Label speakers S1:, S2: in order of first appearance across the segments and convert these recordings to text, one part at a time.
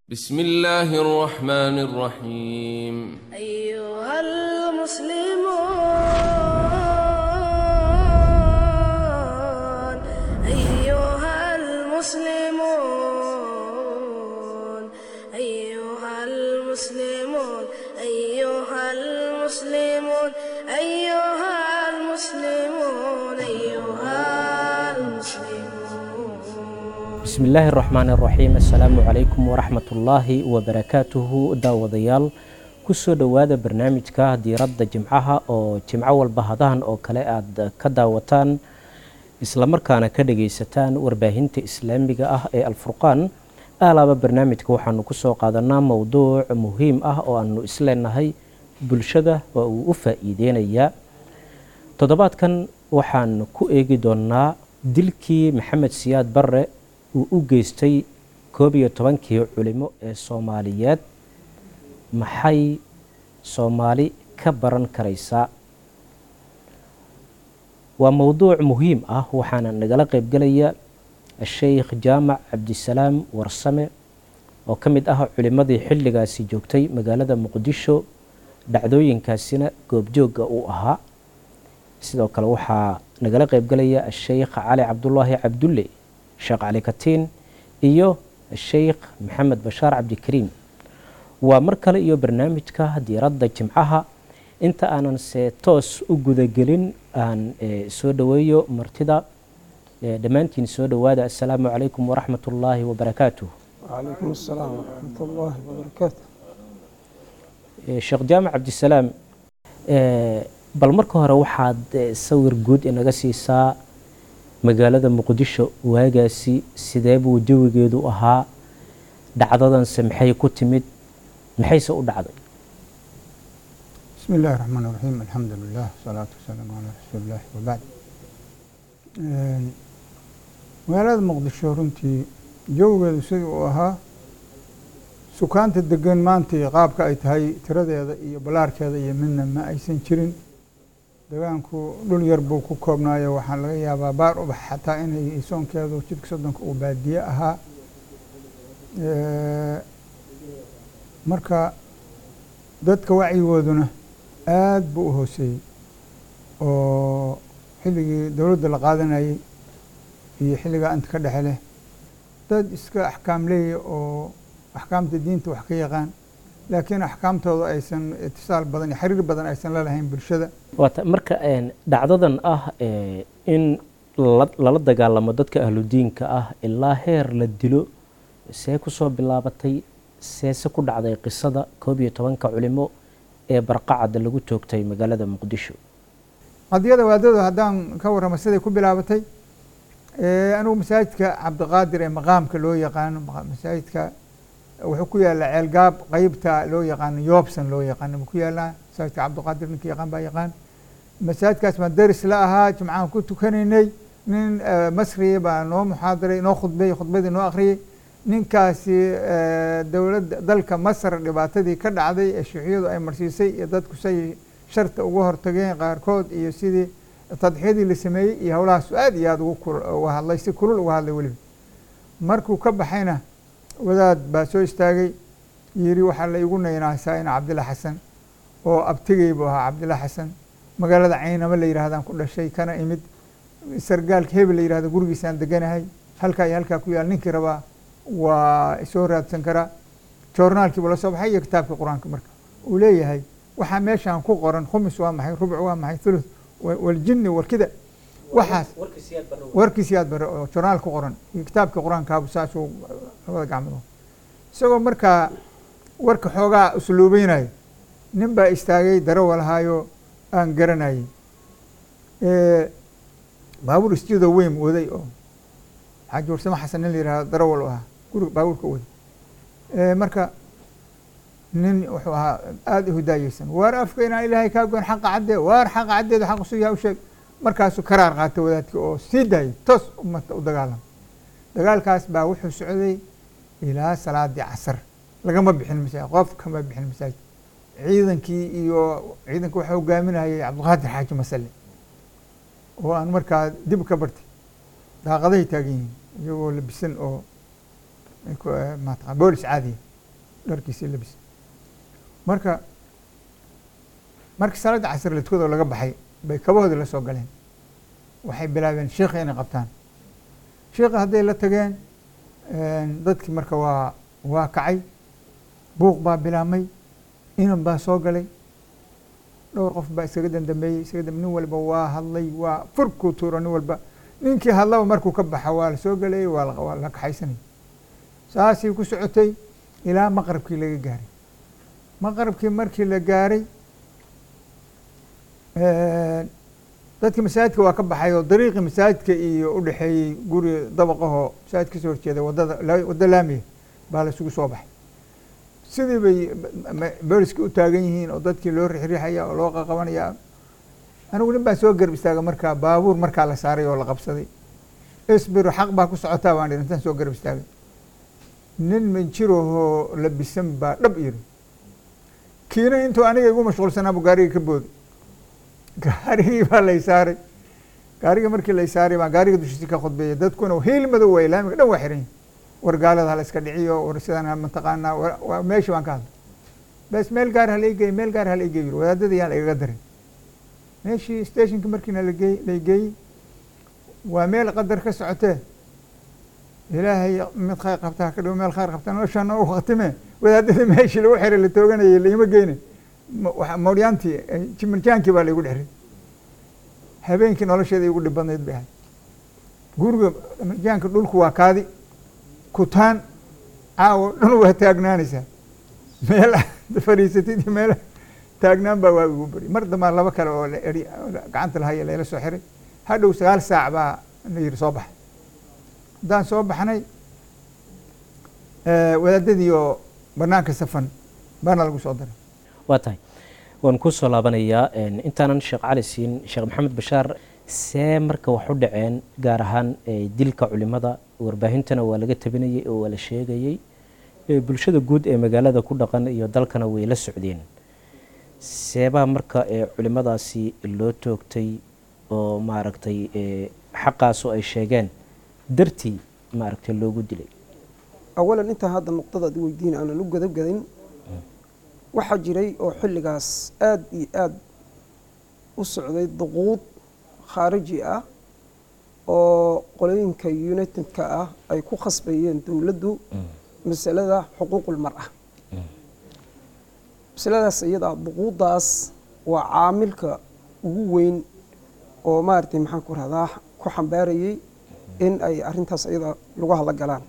S1: بسم الله الرحمن الرحيم
S2: أيها المسلمون أيها المسلمون أيها المسلمون أيها المسلمون أيها المسلمون أيها المسلمون
S3: bismillaahi raxmaan raxiim assalaamu calaykum waraxmatullaahi wabarakaatuhu daawadayaal kusoo dhowaada barnaamijka diiradda jimcaha oo jimco walba hadahan oo kale aad ka daawataan islamarkaana ka dhagaysataan warbaahinta islaamiga ah ee alfurqaan aalaaba barnaamijka waxaanu kusoo qaadanaa mowduuc muhiim ah oo aanu isleenahay bulshada waa uu u faa-iideynayaa toddobaadkan waxaan ku eegi doonaa dilkii maxamed siyaad barre uu u geystay koob iyo tobankii culimo ee soomaaliyeed maxay soomaali ka baran karaysaa waa mowduuc muhiim ah waxaana nagala qeybgelaya sheikh jaamac cabdisalaam warsame oo ka mid ah culimadii xilligaasi joogtay magaalada muqdisho dhacdooyinkaasina goobjooga uu ahaa sidoo kale waxaa nagala qeybgelaya sheikh cali cabdulaahi cabdulle sheekh cali katiin iyo sheikh maxamed bashaar cabdikariim waa mar kale iyo barnaamijka diiradda jimcaha inta aanan se toos u gudagelin aan soo dhoweeyo martida dhammaantiin soo dhowaada assalaamu calaykum waraxmat ullaahi wabarakaatuh
S4: وعليكم السلام ورحمة الله وبركاته
S3: sheekh jaamac cabdisalaam bal marka hore waxaad sawir guud inaga siisaa magaalada muqdisho waagaasi sidee buu jawigeedu ahaa dhacdadanse maxay ku timid maxayse u dhacday
S4: بسم الله الرحمن الرحيم الحمد لله والصلاة والسلام على رسول الله وبعد Een, magaalada muqdisho runtii jawigeedu sidii uu ahaa sukaanta degan maanta iyo qaabka ay tahay tiradeeda iyo ballaarkeeda iyo midna ma aysan jirin degaanku dhul yar buu ku koobnaayo waxaa laga yaabaa baar ubax xataa inay soonkeedu jidka soddonka uu baadiye ahaa Ee, marka dadka wacyigooduna aad buu u hooseeyey oo xilligii dowladda la qaadanayey iyo xilligaa inta ka dhexe leh dad iska axkaam leeya oo axkaamta diinta wax ka yaqaan laakiin axkaamtooda aysan itisaal badan iyo xiriir badan aysan la lahayn bulshada
S3: waata marka een, dhacdadan ah ee, in la- lala dagaalamo dadka ahludiinka ah ilaa heer la dilo see kusoo bilaabatay seese ku dhacday qisada koob iyo tobanka culimo ee barqacada lagu toogtay magaalada muqdisho
S4: qadiyada waadada haddaan ka warramo siday ku bilaabatay ee, anigu masaajidka cabdiqaadir ee maqaamka loo yaqaano maqa- masaajidka wuxuu ku yaalaa ceelgaab qeybta loo yaqaano yoobsan loo yaqaano buu ku yaalaa masaajidka cabdiqaadir ninka yaqaan baa yaqaan masaajidkaas baan daris la ahaa jimcahan ku tukanaynay nin eh, masriya baa noo muxaadaray noo khudbeeyey khudbadii noo akhriyey ninkaasi eh, dowladda dalka masar dhibaatadii ka dhacday ee shuuciyadu ay marsiisay iyo dadku say sharta uga hortageen qaarkood iyo sidii tadxiyadii la sameeyey iyo howlahaas aad iyo aad ugu kul- uga hadlay si kulul uga hadlay weliba markuu ka baxayna wadaad baa soo istaagay yiri waxaa la igu naynaasaa ina cabdilla xasan oo abtigay buu ahaa cabdilla xasan magaalada caynama la yidhaahdaan ku dhashay kana imid sargaalka hebel la yidhahdo gurigiisaan deganahay halkaa iyo halkaa ku yaal ninkii rabaa waa soo raadsan karaa joornaalkii buu la soo baxay iyo kitaabkii qur-aanka marka uu leeyahay waxaa meeshaan ku qoran khumis waa maxay rubuc waa maxay thuluth wa- waljinni warkida waxaas warkiis yaad bare oo journaal ku qoran iyo kitaabkii qur-aankaabu saasuu labada gacmood isagoo markaa warka xoogaa usluubeynayo nin baa istaagay darawa lahaayo aan garanayay Ee, baabuur isjidoo weyn waday oo xaaji warsamo xasan nin la yihahdo darawal u ahaa guriga baabuurka waday Ee, marka nin wuxuu ahaa aada u hidaayeysan waar afka inaan ilaahay kaa goyn xaqa caddee waar xaqa caddeedu xaq usu yaha u sheeg markaasuu karaar qaatay wadaadkii oo sii daayay toos ummadka u dagaalamay dagaalkaas baa wuxuu socday ilaa salaadii casar lagama bixin masaajid qof kama bixin masaajid ciidankii iyo ciidanka waxaa hogaaminayay cabdiqaadir xaaji masale oo aan markaa dib ka bartay daaqadahay taagan yihiin iyagoo labisan oo ay ku- eh, maataqa boolis caadiya dharkiisii labis marka markii salaadda casr la tukadoo laga baxay bay kabahoodii la soo galeen waxay bilaabeen sheikha inay qabtaan sheikha hadday la tageen dadkii marka waa waa kacay buuq baa bilaabmay inan baa soo galay dhowr qof baa isaga dandambeeyey isaga dam nin walba waa hadlay waa furkuu tuuro nin walba ninkii hadlaba markuu ka baxa waa la soo galayey waa la- waa la kaxaysanayay saasii ku socotay ilaa maqrabkii laga gaaray maqrabkii markii la gaaray dadkii masaajidka waa ka baxay oo dariiqii masaajidka iyo u dhexeeyey guri dabaqahoo masaajid kasoo horjeeda wadada la- waddo laamiya baa la isugu soo baxay sidii bay booliska u taagan yihiin oo dadkii loo rixriixaya oo loo qaqabanaya anigu nin baa soo garb istaaga markaa baabuur markaa la saaray oo la qabsaday isbiru xaq baa ku socotaa baan dhihi intaan soo garb istaagay nin minjirahoo labisan baa dhab yiri kiina intuu aniga igu mashquulsanaa buu gaarigii ka booday gaarigii baa lay saaray gaarigii markii lay saaray baa gaariga dushiisi ka khudbeeyay dadkuna hiil madow way laamiga dhan waa xiran yihin war gaalada hala iska dhiciyo war sidan mataqaanaa wa- waa meeshii baan ka hadlay bes meel gaar hala igeey meel gaar hala igeey yiri wadaadada yaan lagaga darin meeshii stationkii markiina lageey lay geeyey waa meel qadar ka socotee ilaahay mid khayr qabtaa ka dhow meel khayr qabta noloshaana u khatime wadaadada meeshii lagu xiray la tooganayay laima geyne ma- waxa- moodyaantii eh, jimirjaankii baa laygu dheray habeenkii nolosheeda igu dhib badnayd bay ahayd guriga jimirjaanka dhulku waa kaadi kutaan caawo dhan waa taagnaanaysaa meel aad fadhiisatid iyo meel taagnaan baa waa igu beri mar dambaa laba kale oo la eri oo la- gacanta lahaya layla soo xiray hadhow sagaal saac baa la yidhi soo baxa haddaan soo baxnay wadaadadii oo banaanka safan baana lagu soo daray
S3: waa tahay waan ku soo laabanayaa een, intaanan sheekh cali siin sheekh maxamed bashaar see marka wax u dhaceen gaar ahaan ee, dilka culimada warbaahintana waa laga tabinayey oo waa la sheegayey ee, bulshada guud ee magaalada ku dhaqan iyo dalkana way la socdeen seebaa marka ee, culimadaasi loo toogtay oo maaragtay ee, xaqaasu ay sheegeen dartii maaragtay loogu dilay
S5: awalan intaan hadda nuqdadaad i weydiin aanan u gadabgadin waxaa jiray oo xilligaas aad iyo aad u socday duquud khaariji ah oo qolooyinka unitedka ah ay ku khasbayeen dowladdu masalada xuquuqulmar-a masaladaas iyada duquuddaas waa caamilka ugu weyn oo maaragtay maxaan ku rahdaa ku xambaarayey in ay arrintaas iyada lagu hadla galaan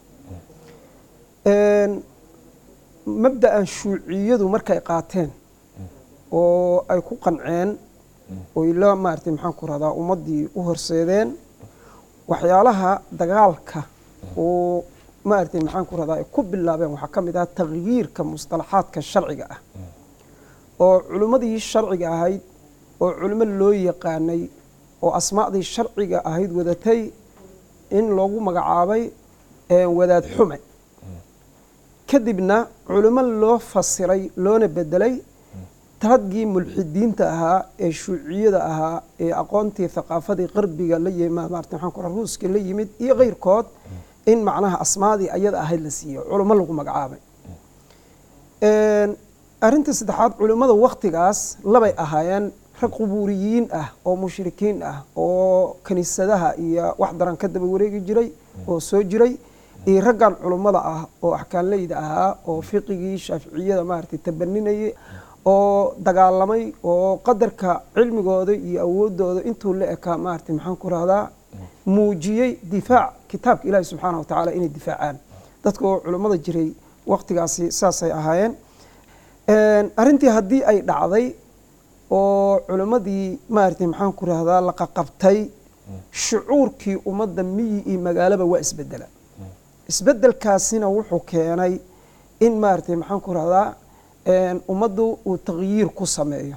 S5: mabda'an shuuciyadu markay qaateen oo ay ku qanceen oy la maaragtay maxaan ku rahdaa ummaddii u horseedeen waxyaalaha dagaalka oo maaragtay maxaan ku rahdaa ay ku bilaabeen waxaa ka mid ah takhyiirka mustalaxaadka sharciga ah oo culimmadii sharciga ahayd oo culimo loo yaqaanay oo asmaacdii sharciga ahayd wadatay in loogu magacaabay wadaad xume kadibna culimo loo fasiray loona bedelay raggii mulxidiinta ahaa ee shuuciyada ahaa ee aqoontii thaqaafadii qarbiga la yimi maarata maxaan ku ruuska la yimid iyo keyrkood in macnaha asmaadii ayada ahayd la siiyo culimo lagu magacaabay arrinta saddexaad culimmada waktigaas labay ahaayeen rag qubuuriyiin ah oo mushrikiin ah oo kiniisadaha iyo wax daran ka daba wareegi jiray oo soo jiray iyo raggan culummada ah oo axkaanleyda ahaa oo fiqigii shaaficiyada maaragtay tabaninayay oo dagaalamay oo qadarka cilmigooda iyo awoodooda intuu la ekaa maaragtay maxaan ku rahdaa muujiyey difaac kitaabka ilaahi subxaana wa tacaala inay difaacaan dadka oo culummada jiray waktigaasi saasay ahaayeen arrintii haddii ay dhacday oo culimmadii maaragtay maxaan ku rahdaa la qaqabtay shucuurkii ummadda miyi iyo magaalaba waa isbedela isbedelkaasina wuxuu keenay in maaragtay maxaan ku rahdaa ummaddu uu takhyiir ku sameeyo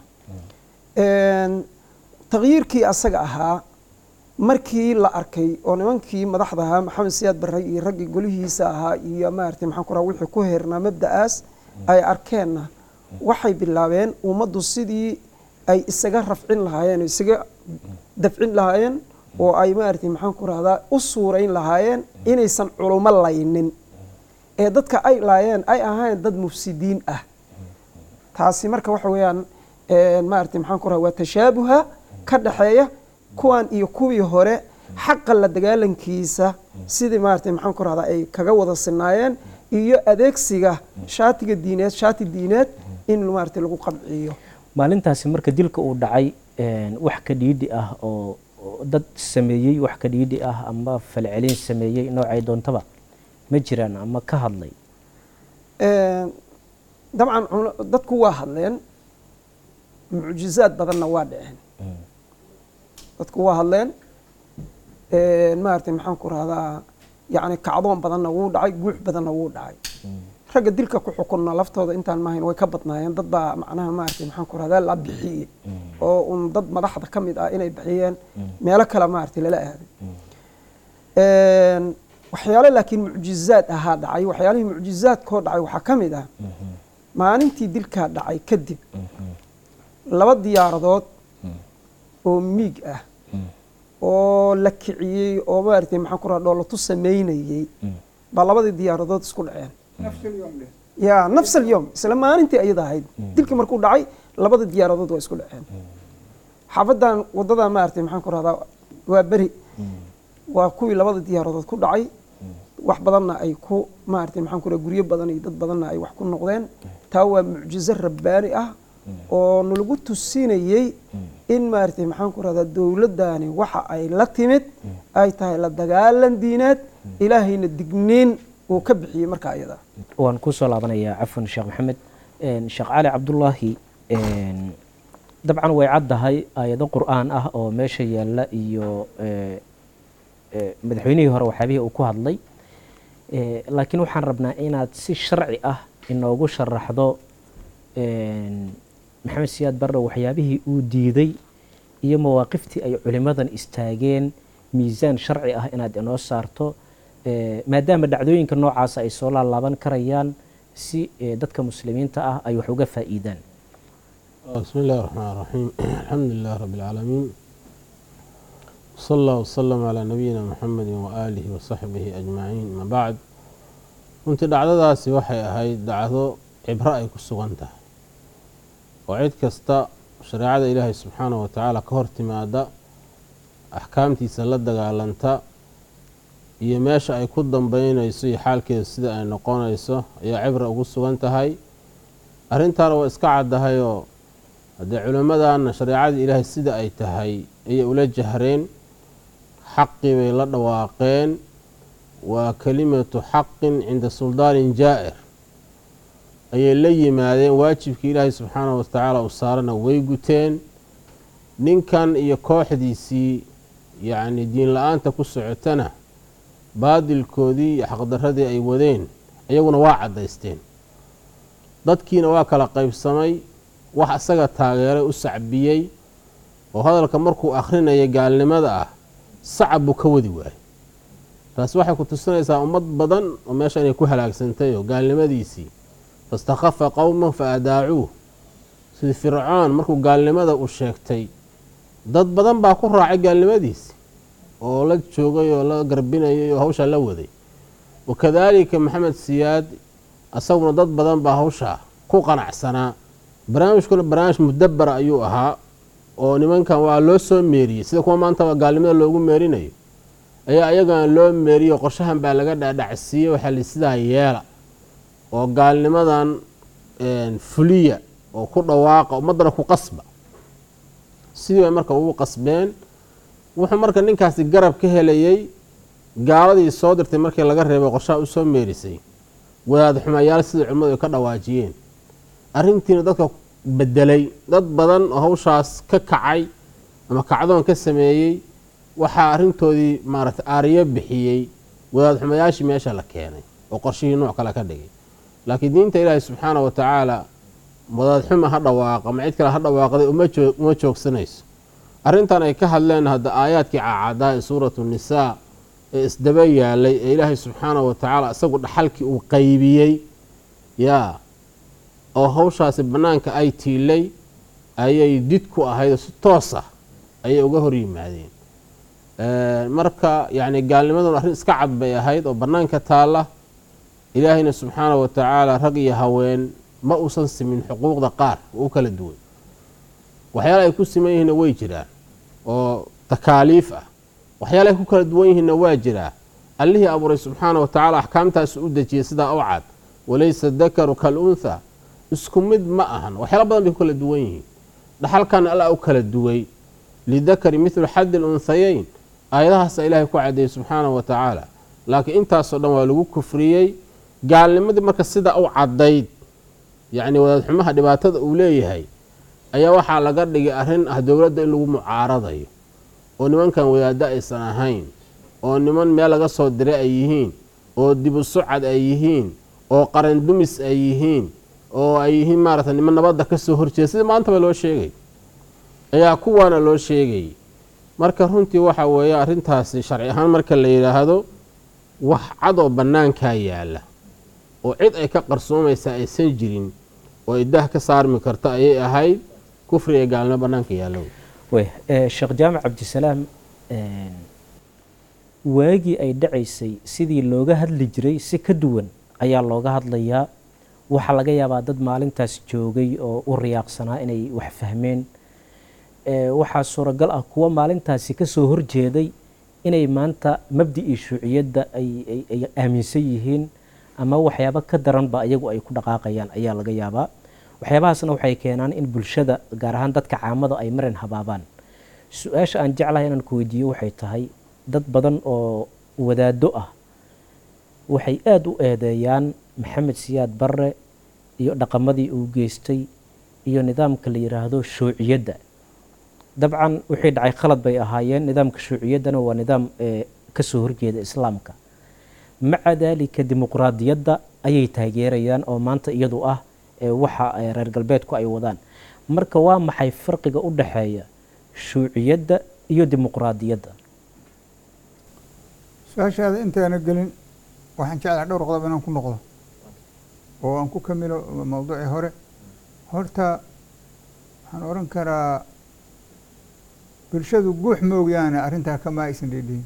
S5: takhyiirkii asaga ahaa markii la arkay oo nimankii madaxda ahaa maxamed siyaad barre iyo raggii golihiisa ahaa iyo maaragtay maxaan ku rahaa wixii ku heernaa mabda'aas ay arkeenna waxay bilaabeen ummaddu sidii ay isaga rafcin lahaayeen oo isaga dafcin lahaayeen oo ay maaragtay maxaan ku rahdaa u suurayn lahaayeen inaysan culummo laynin ee dadka ay laayeen ay ahayn dad mufsidiin ah taasi marka waxa weeyaan maarata maxaan ku raha waa tashaabuha ka dhaxeeya kuwan iyo kuwii hore xaqa la dagaalankiisa sidii maarata maxaan ku rahdaa ay kaga wada sinaayeen iyo adeegsiga shaatiga diineed shaati diineed in maarata lagu qabciyo
S3: maalintaasi marka dilka uu dhacay wax ka dhiidhi ah oo dad sameeyey wax ka dhiidhi ah ama falcelin sameeyey noocay doontaba ma jiraan ama ka hadlay
S5: dabcan dadku waa hadleen mucjizaad badanna waa dhaceen dadku waa hadleen maarata maxaan ku rahdaa yani kacdoon badanna wuu dhacay guux badanna wuu dhacay ragga dilka ku xukunna laftooda intaan maahayn way ka badnaayeen dad baa macnaha maarata maxaan ku rahdaa la bixiyey oo un dad madaxda ka mid ah inay bixiyeen meelo kale maarata lala aaday waxyaale laakiin mucjizaad ahaa dhacay waxyaalihii mucjizaadkoo dhacay waxaa ka mid ah maalintii dilkaa dhacay kadib laba diyaaradood oo miig ah oo la kiciyey oo maaragtay maxaan ku raha dhoolatu samaynayey baa labadii diyaaradood isku dhaceen ya nafs alyom isla maalintii ayada ahayd dilkii markuu dhacay labada diyaaradood waa isku dhaceen xaafadan waddadan maaragtay maxaan ku rahdaa waa beri waa kuwii labada diyaaradood ku dhacay wax badanna ay ku maaragtay maxaan ku raha guryo badan iyo dad badanna ay wax ku noqdeen taa waa mucjizo rabbaani ah oo nalagu tusinayey in maaragtay maxaan ku rahdaa dowladdani waxa ay la timid ay tahay la dagaalan diineed ilaahayna digniin uu ka bixiyey marka ayada
S3: waan kusoo laabanayaa cafwan sheekh maxamed sheekh cali cabdullaahi dabcan way caddahay aayado qur'aan ah oo meesha yaalla iyo madaxweynihii hore waxyaabihii uu ku hadlay laakiin waxaan rabnaa inaad si sharci ah inoogu sharaxdo maxamed siyaad barre waxyaabihii uu diiday iyo mawaaqiftii ay culimmadan istaageen miisaan sharci ah inaad inoo saarto maadaama dhacdooyinka noocaasa ay soo laalaaban karayaan si dadka muslimiinta ah ay wax uga faa'iidaan
S6: بسم الله الرحمن الرحيم الحمد لله رب العالمين وصلى الله وسلم على نبينا محمد وآله وصحبه أجمعين ما بعد runtii dhacdadaasi waxay ahayd dhacdo cibro ay ku sugan tahay oo cid kasta shareecada ilaahay subxaanahu wa tacaala ka hor timaada axkaamtiisa la dagaalanta iyo meesha ay ku dambeynayso iyo xaalkeeda sida ay noqonayso ayaa cibra ugu sugan tahay arrintaana waa iska caddahayoo haddee culimmadana shareecadii ilaahay sida ay tahay ayay ula jahreen xaqii bay la dhawaaqeen waa kelimatu xaqin cinda suldaanin jaa'ir ayay la yimaadeen waajibkii ilaahay subxaanahu watacaala uu saarana way guteen ninkan iyo kooxdiisii yacni diin la-aanta ku socotana baadilkoodii iyo xaqdaradii ay wadeen iyaguna waa caddaysteen dadkiina waa kala qaybsamay wax isaga taageeray u sacbiyey oo hadalka markuu akhrinaya gaalnimada ah sacab buu ka wadi waayey taasi waxay ku tusinaysaa ummad badan oo meesha inay ku halaagsantay oo gaalnimadiisii fastakhafa qowman fa adaacuuh sidii fircoon markuu gaalnimada u sheegtay dad badan baa ku raacay gaalnimadiisi oo la joogay oo la garbinayay oo hawshaa la waday wakadaalika maxamed siyaad asaguna dad badan baa hawshaa ku qanacsanaa barnaamijkuna barnaamij mudabara ayuu ahaa oo nimankan waa loo soo meeriyey sida kuwa maantaba gaalnimada loogu meerinayo ayaa ayagana loo meeriyo qorshahan baa laga dhaadhacsiiyey waxaa li sidaa yeela oo gaalnimadan fuliya oo ku dhawaaqa ummaddana ku qasba sidii bay marka ugu qasbeen wuxuu marka ninkaasi garab ka helayey gaaladii soo dirtay markii laga reebay qorshaha u soo meerisay wadaad xumayaal sidai culimmadu ay ka dhawaajiyeen arrintiina dadka bedelay dad badan oo hawshaas ka kacay ama kacdoon ka sameeyey waxaa arrintoodii maaragtay aariyo bixiyey wadaad xumayaashii meesha la keenay oo qorshihii nooc kale ka dhigay laakiin diinta ilaahi subxaana wa tacaala wadaad xuma ha dhawaaqa ma cid kale ha dhawaaqday uma joogsanayso arrintan ay ka hadleen hadda aayaadkii caacadaa ee suuratu nisaa ee isdaba yaalay ee ilaahay subxaana wa tacaala isagu dhaxalkii uu qaybiyey yaa oo hawshaasi bannaanka ay tiilay ayay did ku ahayd oo si toos ah ayay uga hor yimaadeen marka yacni gaalnimaduna arrin iska cad bay ahayd oo bannaanka taalla ilaahayna subxaana wa tacaala rag iyo haween ma uusan simin xuquuqda qaar oo u kala duwan waxyaala ay ku siman yihiinna way jiraan oo takaaliif ah waxyaala ay ku kala duwan yihiinna waa jiraa allihii abuuray subxaana wa tacaala axkaamtaas u dejiyay sidaa u cad walaysa dakaru kal untha isku mid ma ahan waxyaala badan bay ku kala duwan yihiin dhaxalkan alla u kala duway lidakari mithlu xaddi lunhayeyn aayadahaasa ilaahay ku cadeeyey subxaana wa tacaala laakiin intaasoo dhan waa lagu kufriyey gaalnimadii marka sidaa u caddayd yacni wadaadxumaha dhibaatada uu leeyahay ayaa waxaa laga dhigay arrin ah dowladda in lagu mucaaradayo oo nimankan wadaaddo aysan ahayn oo niman meel laga soo diray ay yihiin oo dibu sucad ay yihiin oo qaran dumis ay yihiin oo ay yihiin maarata niman nabadda ka soo horjeeda sida maantaba loo sheegay ayaa kuwaana loo sheegay marka runtii waxa weeye arrintaasi sharci ahaan marka la yidhaahdo wax cad oo bannaankaa yaalla oo cid ay ka qarsoomaysaa aysan jirin oo ay dah ka saarmi karto ayay ahayd kufri ee gaalnimo bannaanka yaallo
S3: wey sheekh jaamac cabdisalaam waagii ay dhacaysay sidii looga hadli jiray si ka duwan ayaa looga hadlayaa waxaa laga yaabaa dad maalintaas joogay oo u riyaaqsanaa inay wax fahmeen waxaa suuragal ah kuwa maalintaasi kasoo horjeeday inay maanta mabdi-ii shuuciyadda ay aaminsan yihiin ama waxyaabo ka daranba ayagu ay ku dhaqaaqayaan ayaa laga yaabaa waxyaabahaasna waxay keenaan in bulshada gaar ahaan dadka caamada ay marin habaabaan su-aasha aan jeclahay inaan ku weydiiyo waxay tahay dad badan oo wadaado ah waxay aada u eedeeyaan maxamed siyaad barre iyo dhaqamadii uu geystay iyo nidaamka la yiraahdo shuuciyadda dabcan wixii dhacay khalad bay ahaayeen nidaamka shuuciyaddana waa nidaam kasoo horjeeda islaamka maca daalika dimuqraadiyadda ayay taageerayaan oo maanta iyadu ah waxa reer galbeedku ay wadaan marka waa maxay farqiga u dhaxeeya shuuciyadda iyo dimuqraadiyadda
S4: su-aashaada intaana gelin waxaan jeclaha dhowr qodob inaan ku noqdo oo aan ku kamilo mawduucii hore horta waxaan oran karaa bulshadu guux moogiyaane arrintaa kama aysan dhidhihin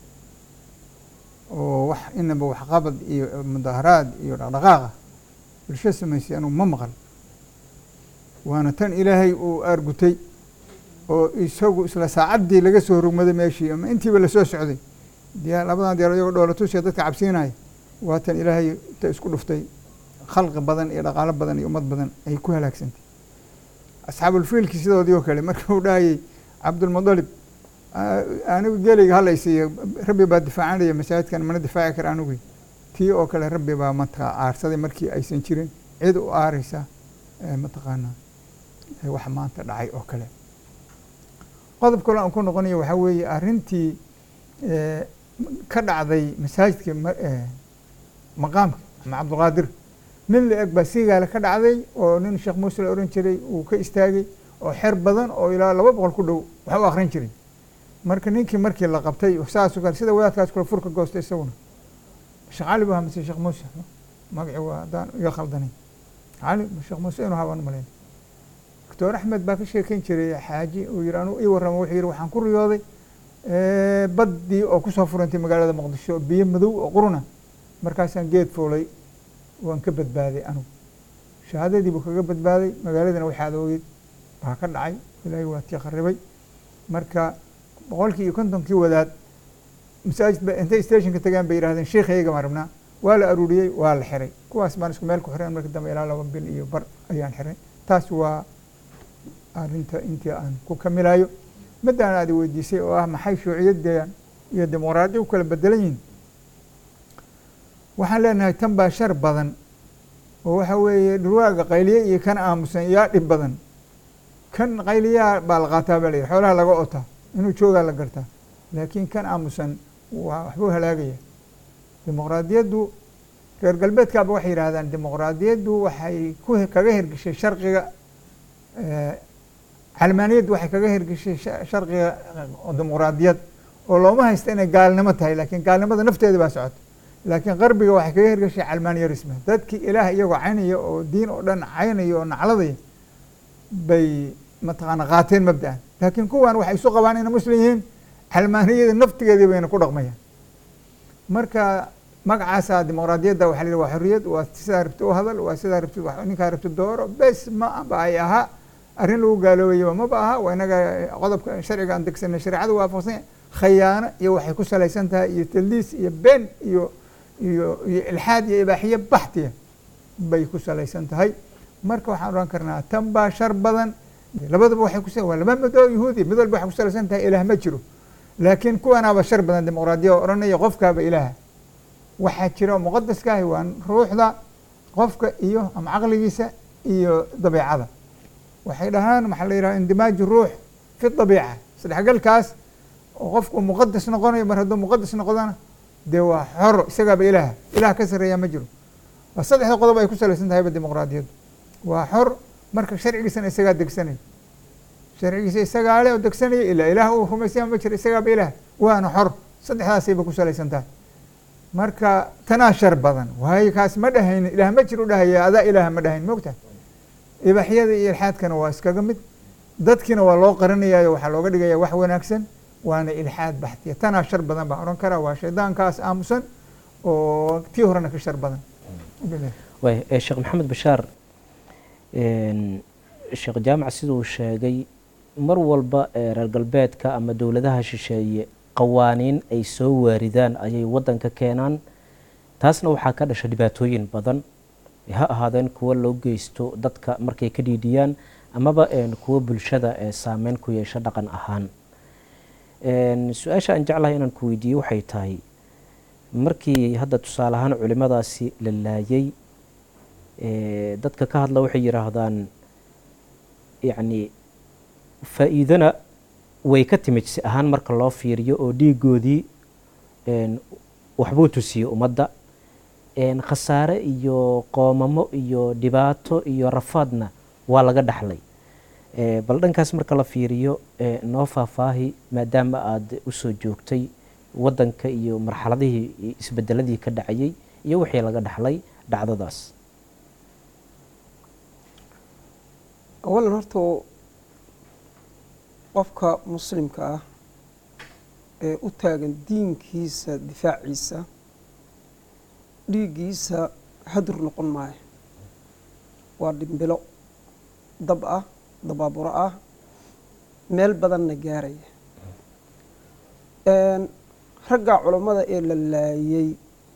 S4: oo wax inaba waxqabad iyo mudaharaad iyo dhaqdhaqaaqa bulsho samaysay anugu ma maqal waana tan ilaahay uu aargutay oo isagu isla saacaddii laga soo rogmaday meeshii ama intiiba lasoo socday diyaa labadan diyaar iyagoo dhoolatusiya dadka cabsiinaya waa tan ilaahay inta isku dhuftay khalqi badan iyo dhaqaalo badan iyo ummad badan ay ku halaagsantay asxaabulfiilki sidoodii oo kale marka uu dhahayay cabdulmudalib anigu gelayga halaysiiyo rabbi baa difaacanaya masaajidkan mana difaaci kara anigu tii oo kale rabbi baa mataqaa aarsaday markii aysan jirin cid u aareysa mataqaanaa wax maanta dhacay oo kale qodob kale aan ku noqonayo waxaa weeye arrintii ka dhacday masaajidka maqaamka ama cabdulqaadir mid la eg baa siigaale ka dhacday oo nin sheekh muuse la ohan jiray uu ka istaagay oo xer badan oo ilaa laba boqol ku dhow wax u akrin jiray marka ninkii markii la qabtay saasoo kale sida wadaadkaas kule furka goostay isaguna sheekh cali bu hamase sheekh muuse magaci waa haddaan iga khaldanay cali sheekh muuse inuu habaan malayn doctor axmed baa ka sheekeyn jiray xaaji uu yiri anuu ii warrama wuxuu yidhi waxaan ku riyooday baddii oo kusoo furantay magaalada muqdisho biyo madow oo quruna markaasaan geed fuulay waan ka badbaaday anugu shahaadadii buu kaga badbaaday magaaladana waxaad ogeyd baa ka dhacay ilaahay waa tii kharibay marka boqolkii iyo kontonkii wadaad masaajid ba intay stationka tagaan bay yidhahdeen sheikhayaga maan rabnaa waa la aruuriyey waa la xiray kuwaas baan isku meel ku xireen marka dambe ilaa laba bil iyo bar ayaan xiray taas waa arrinta intii aan ku kamilayo middaan aad weydiisay oo ah maxay shuuciyadda iyo dimuqraadiya u kala bedelan yihin waxaan leenahay tan baa shar badan oo waxa weeye dhurwaaga qayliye iyo kan aamusan yaa dhib badan kan qayliyaa baa la qaataa baa la yidhi xoolaha laga otaa inuu joogaa la gartaa laakiin kan aamusan waa waxbuu halaagaya dimuqraadiyaddu reer galbeedkaaba waxay yidhahdaan dimuqraadiyaddu waxay ku kaga hirgeshay sharqiga calmaaniyaddu waxay kaga hirgeshay sharqiga dimuqraadiyad oo looma haysta inay gaalnimo tahay laakiin gaalnimada nafteeda baa socota laakiin qarbiga waxay kaga hirgeshay calmaaniyarisme dadkii ilaah iyagoo caynaya oo diin oo dhan caynaya oo nacladaya bay mataqaana qaateen mabda'an laakiin kuwan waxay isu qabaan inay muslim yihiin calmaaniyada naftigeedii bayna ku dhaqmayaan marka magacaasa dimuqraadiyadda waxa la yidhi waa xorriyad waa sidaa rabti u hadal waa sidaa rabti wax ninkaa rabti dooro bes ma ba ay ahaa arrin lagu gaaloobayo maba aha waa inaga qodobka sharciga aan degsanay shareecada waafaqsan khayaano iyo waxay ku salaysan tahay iyo taldiis iyo been iyo iyo iyo ilxaad iyo ibaaxiye baxtiya bay ku salaysan tahay marka waxaan odhan karnaa tan baa shar badan labadaba waxay ku waa laba mid oo yahuudi mid walba waxay ku salaysan tahay ilaah ma jiro laakiin kuwanaaba shar badan dimuqraadiya oo odhanaya qofkaaba ilaaha waxaa jira oo muqadaskaahi waa ruuxda qofka iyo ama caqligiisa iyo dabiicada waxay dhahaan maxaa la yidhaha indimaaju ruux fi dabiica isdhexgalkaas oo qofku muqadas noqonayo mar hadduu muqadas noqdana dee waa xor isagaaba ilaaha ilaah ka sarreeya ma jiro waa saddexda qodob ay ku salaysan tahayba dimuqraadiyaddu waa xor marka sharcigiisana isagaa degsanayo sharcigiisa isagaa le oo degsanaya ilaa ilaah uu rumaysaya ma jiro isagaaba ilaah waana xor saddexdaasayba ku salaysan tahay marka tanaa shar badan waayo kaas ma dhahaynin ilaah ma jiro dhahaya adaa ilaaha ma dhahayn mogtahay ibaaxyada iyo ilxaadkana waa iskaga mid dadkiina waa loo qaranayaayo waxaa looga dhigaya wax wanaagsan waana ilxaad baxtiya tanaa shar badan baan odhan karaa waa shaydaankaas aamusan oo tii horena ka shar badan
S3: waay sheekh maxamed bashaar sheekh jaamac siduu sheegay mar walba reer galbeedka ama dowladaha shisheeye qawaaniin ay soo waaridaan ayay waddanka keenaan taasna waxaa ka dhasha dhibaatooyin badan ha ahaadeen kuwo loo geysto dadka markay ka dhiidhiyaan amaba kuwo bulshada saameyn ku yeesho dhaqan ahaan su-aasha aan jeclahay inaan ku weydiiye waxay tahay markii hadda tusaale ahaan culimadaasi la laayay dadka ka hadla waxay yidhaahdaan yacni faa-iidona way ka timid si ahaan marka loo fiiriyo oo dhiigoodii waxbuu tusiyey ummadda khasaare iyo qoomamo iyo dhibaato iyo rafaadna waa laga dhaxlay bal dhankaas marka la fiiriyo noo faahfaahi maadaama aada usoo joogtay waddanka iyo marxaladihii isbedeladii ka dhacayay iyo wixii laga dhaxlay dhacdadaas
S5: awalan horta qofka muslimka ah ee u taagan diinkiisa difaaciisa dhiiggiisa hadur noqon maayo waa dhimbilo dab ah dabaaburo ah meel badanna gaaraya ragga culammada ee la laayay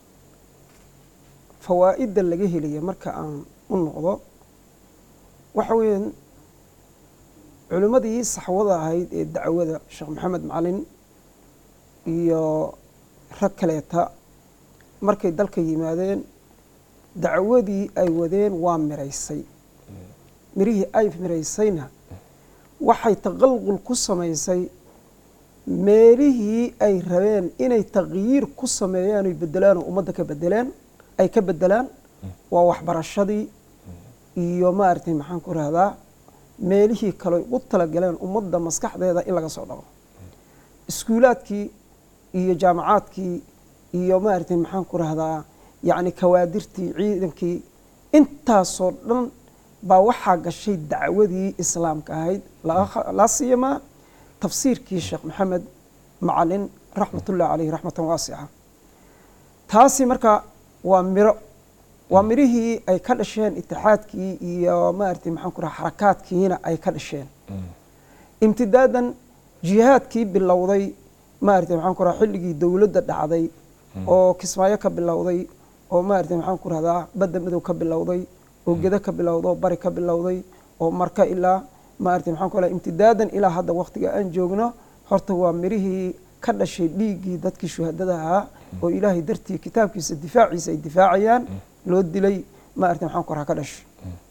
S5: fawaa'idda laga helaya marka aan u noqdo waxa weeyaan culimmadii saxwada ahayd ee dacwada sheekh maxamed macalin iyo rag kaleeta markay dalka yimaadeen dacwadii ay wadeen waa miraysay mirihii ay miraysayna waxay taqalqul ku samaysay meelihii ay rabeen inay taqyiir ku sameeyaan oy bedelaan oo ummadda ka bedelaan ay ka bedelaan waa waxbarashadii iyo maaragtay maxaan ku rahdaa meelihii kale u talagaleen ummadda maskaxdeeda in laga soo dhaqo iskuulaadkii iyo jaamacaadkii iyo maaragtay maxaan ku rahdaa yacni kawaadirtii ciidankii intaasoo dhan baa waxaa gashay dacwadii islaamka ahayd laa siyamaa tafsiirkii sheekh maxamed macalin raxmatullahi caleyhi raxmatan waasica taasi marka waa miro waa mirihii ay ka dhasheen itixaadkii iyo maaragtay maxaan ku raha xarakaadkiina ay ka dhasheen imtidaadan jihaadkii bilowday maaragtay maxaan ku raha xilligii dowladda dhacday oo kismaayo ka bilowday oo maaragtay maxaan ku rahdaa badda madow ka bilowday oo gedo ka bilowda oo bari ka bilowday oo marka ilaa maaragtay maxaan ku raha imtidaadan ilaa hadda waqtiga aan joogno horta waa mirihii ka dhashay dhiiggii dadkii shuhadada ahaa oo ilaahay dartii kitaabkiisa difaaciisa ay difaacayaan loo dilay maaragtay maxaan ku raha ka dhashay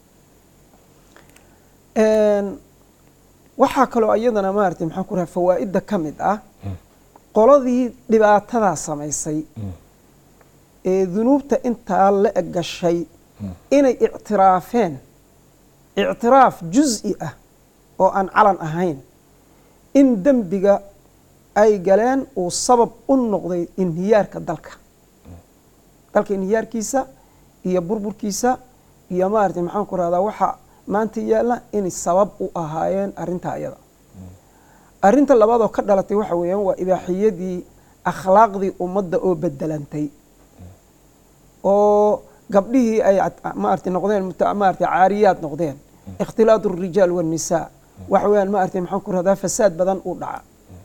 S5: waxaa kaloo iyadana maaragtay maxaan ku raha fawaa'idda ka mid ah qoladii dhibaatadaa samaysay ee dunuubta intaa la eg gashay inay ictiraafeen ictiraaf juz-i ah oo aan calan ahayn in dembiga ay galeen uu sabab u noqday inhiyaarka dalka dalka inhiyaarkiisa iyo burburkiisa iyo maaragtay maxaan ku rahdaa waxa maanta yaalla inay sabab u ahaayeen arrintaa iyada arrinta labaadoo ka dhalatay waxa weeyaan waa ibaaxiyadii akhlaaqdii ummadda oo bedelantay oo gabdhihii ay cad- maaragtay noqdeen muta- maaragtay caariyaad noqdeen ikhtilaatu الrijaal والnisaa waxa weeyaan maaragtay maxaan ku rahdaa fasaad badan uu dhaca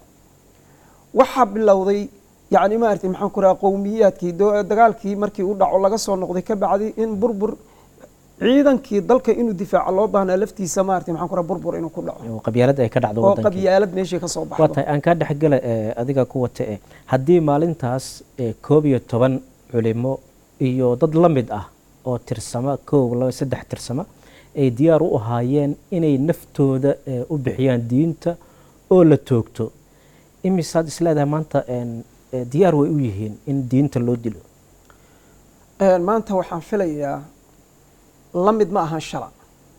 S5: waxaa bilowday yani maaragtay maxaan ku rahaa qowmiyaadkii do- dagaalkii markii uu dhaco laga soo noqday ka bacdi in burbur ciidankii dalka inuu difaaco loo baahnaa laftiisa maaragtay maxaan ku rahaa burbur inuu ku dhaco
S3: oo qabyaalada ay ka dhacdo
S5: oo
S3: wadankii
S5: qabyaalad meeshii ka soo
S3: waa
S5: baxdo
S3: tahay aan kaa dhexgala eh, adiga ku wata eh haddii maalintaas eh, koob iyo toban culimo iyo dad la mid ah oo tirsama koob laba saddex tirsama ay diyaar u ahaayeen inay naftooda eh, u bixiyaan diinta oo la toogto imisaad isleedahay maanta een, eh, diyaar way u yihiin in diinta loo dilo
S5: Een, maanta waxaan filayaa la mid ma ahan shala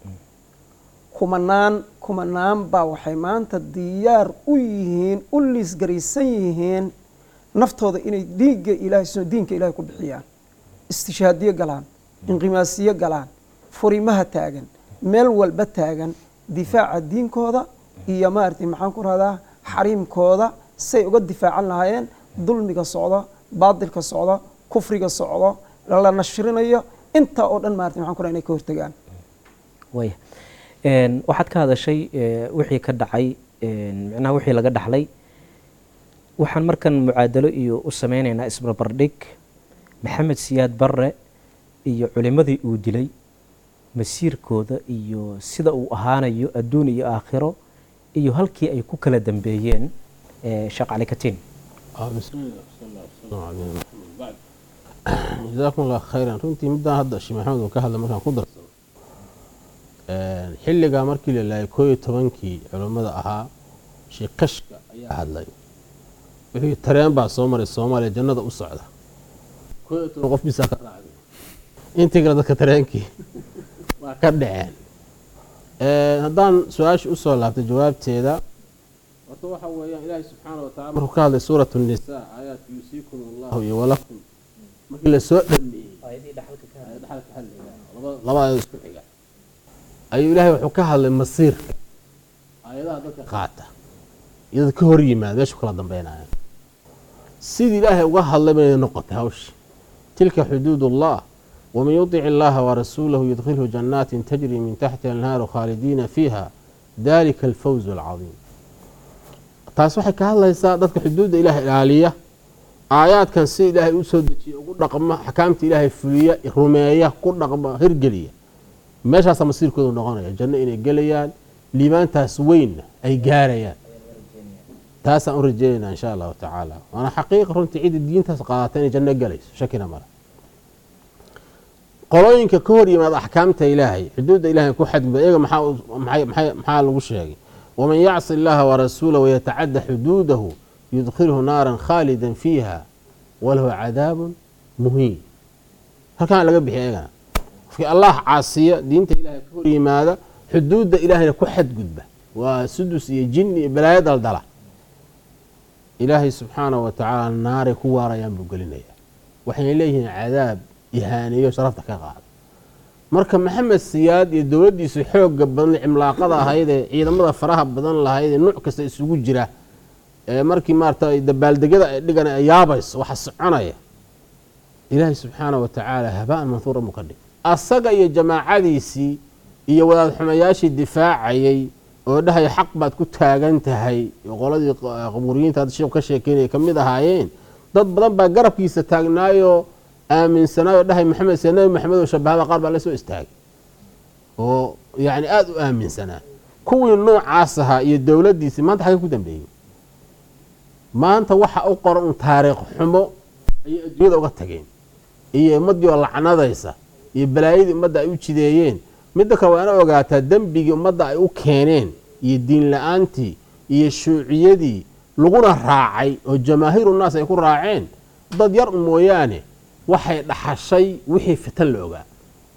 S5: kumanaan kumanaan baa waxay maanta diyaar u yihiin u liisgaraysan yihiin naftooda inay diinka ilaahay soo diinka ilaahay ku bixiyaan istishaadiyo galaan inqimaasiyo galaan furimaha taagan meel walba taagan difaaca diinkooda iyo maaragtay maxaan ku rahdaa xariimkooda say uga difaacan lahaayeen dulmiga socdo baadilka socdo kufriga socdo la nashrinayo intaa oo dhan maaragtay maxaan ku rahaa inay ka hortagaan
S3: waya Een, waxaad ka hadashay eh, wixii ka dhacay een, micnaha wixii laga dhaxlay waxaan markan mucaadalo iyo u sameynaynaa isbarbardhig maxamed siyaad barre iyo culimadii uu dilay masiirkooda iyo sida uu ahaanayo adduun iyo aakhiro iyo halkii ay ku kala dambeeyeen eh, sheekh cali katiin
S6: آه، بسم الله صلى الله وسلم على نبينا محمد بعد جزاكم الله خيرا runtii midaan hadda sheekh maxamed uu ka hadla markaan ku darsado Een, xilligaa markii la laayay koo iyo tobankii culummada ahaa sheekh kashka ayaa hadlay wixii tareen baa soo maray soomaaliya jannada u socda koo iyo toban qof bisaa ka raacday intii kale dadka tareenkii waa ka dhaceen Een, haddaan su-aasha usoo laabtay jawaabteeda horta waxa weeyaan ilaahay subxaana wa taala markuu ka hadlay suurat nisaa aayaat yuusiikum allahu iyo walakum markii lasoo dhameeyey aayad dhaxalka hadliga laba- laba aayad isku xiga ayuu ilaahay wuxuu ka hadlay masiirka aayadaha dadka qaata iyo dad ka hor yimaada meeshu kala dambeynaya sidii ilaahay uga hadlay bay noqotay hawshi tilka xuduud ullah waman yudic illaha warasuulahu yudkhilhu janaatin tajri min taxtiha anhaaru khaalidiina fiiha dalika alfawzu alcadiim taas waxay ka hadlaysaa dadka xuduudda ilaahay ilaaliya aayaadkan si ilaahay u soo dejiya ugu dhaqma axkaamta ilaahay fuliya rumeeya ku dhaqma hirgeliya meeshaasaa masiirkoodu noqonaya janno inay gelayaan liibaantaas weynna ay gaarayaan taasaan u rajeynayna insha allahu tacaala waana xaqiiqa runtii cidda diintaas qaadata inay janno gelayso shakina male qolooyinka ka hor yimaada axkaamta ilaahay xuduudda ilahay ku xadgudba iyaga maxaa u- maxay- maxay- maxaa lagu sheegay waman yacsi illaha warasuulahu wayatacadda xuduudahu yudkhilhu naaran khaalidan fiiha walahu cadaabun muhiin halkaan laga bixiya iyagana qofkii allah caasiya diinta ilahay ka hor yimaada xuduudda ilaahayna ku xadgudba waa sudus iyo jin iyo balaayo daldala ilaahay subxaanahu wa tacaala naaray ku waarayaan buu gelinaya waxayna leeyihiin cadaab ihaaneeyo sharafta ka qaada marka maxamed siyaad iyo dowladdiisu xooga badan cimlaaqada ahayd ee ciidamada faraha badan lahayd ee nuuc kasta isugu jira ee markii maarata dabaaldegyada ay dhigan ay yaabayso waxa soconaya ilaahay subxaanahu wa tacaala habaan manhuura buu ka dhig asaga iyo jamaacadiisii iyo wadaad xumayaashii difaacayay oo dhahaya xaq baad ku taagan tahay oo qoladii qabuuriyiinta hadda sheekhu ka sheekeynaya ka mid ahaayeen dad badan baa garabkiisa taagnaayoo aaminsanaayo dhahay maxamed se nabi maxamed oo shabahada qaar baa la soo istaagay oo yacni aada u aaminsanaa kuwii noocaas ahaa iyo dowladdiisii maanta xagee ku dambeeyey maanta waxa u qoran un taariikh xumo ayay adduunyada uga tageen iyo ummaddii oo lacnadaysa iyo balaayadii ummadda ay u jideeyeen midda kale waa ina ogaataa dembigii ummadda ay u keeneen iyo diin la-aantii iyo shuuciyadii laguna raacay oo jamaahiiru naas ay ku raaceen dad yar mooyaane waxay dhaxashay wixii fitan la ogaa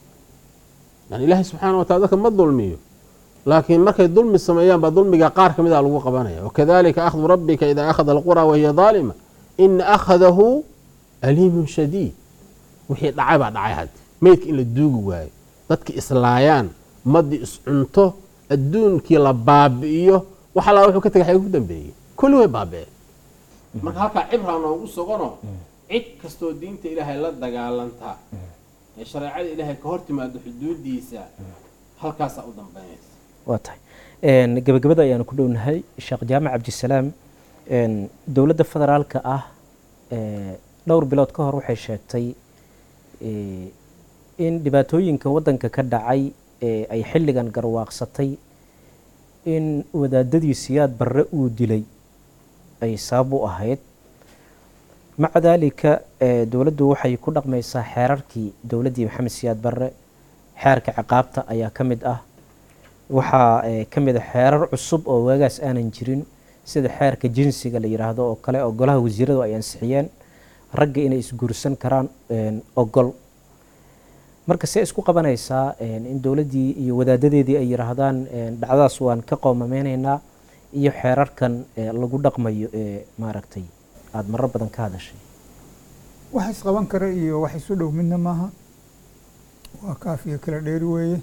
S6: yani ilaahay subxaana wa tala dadka ma dulmiyo laakiin markay dulmi sameeyaan baa dulmiga qaar ka mid a lagu qabanaya wakadalika akhdu rabbika idaa akhada alqura wahiya daalima ina akhadahu aliimun shadiid wixii dhacay baa dhacay haddi meydka in la duugi waayo dadki islaayaan ummaddii iscunto adduunkii la baabi'iyo wax allaa wuxuu ka tegay xagee ku dambeeyey kulli way baabi'een marka halkaa cibraa noogu suganoo cid kastoo diinta ilaahay la dagaalantaa ee shareecada ilaahay ka hor timaado xuduudiisa halkaasaa u dambeynaysa
S3: waa tahay Een, gabagabada ayaanu ku dhownahay sheekh jaamac cabdisalaam een, dowladda federaalka ah ee, dhowr bilood ka hor waxay sheegtay ee, in dhibaatooyinka waddanka ka dhacay ee ay xilligan garwaaqsatay in wadaadadii siyaad barre uu dilay ay sabab u ahayd maca daalika ee, dowladdu waxay ku dhaqmaysaa xeerarkii dowladdii maxamed siyaad barre xeerka ciqaabta ayaa ka mid ah waxaa ee, ka mid a xeerar cusub oo waagaas aanan jirin sida xeerka jinsiga la yidhaahdo oo kale oo golaha wasiiradu ay ansixiyeen ragga inay isguursan karaan een, ogol marka see isku qabanaysaa een, in dowladdii iyo wadaadadeedii ay yidhaahdaan een, dhacdadaas waan ka qoomameynaynaa iyo xeerarkan ee, lagu dhaqmayo ee maaragtay aada marar badan ka hadashay
S4: wax isqaban kara iyo wax isu dhow midna maaha waa kaaf iyo kala dheeri weeye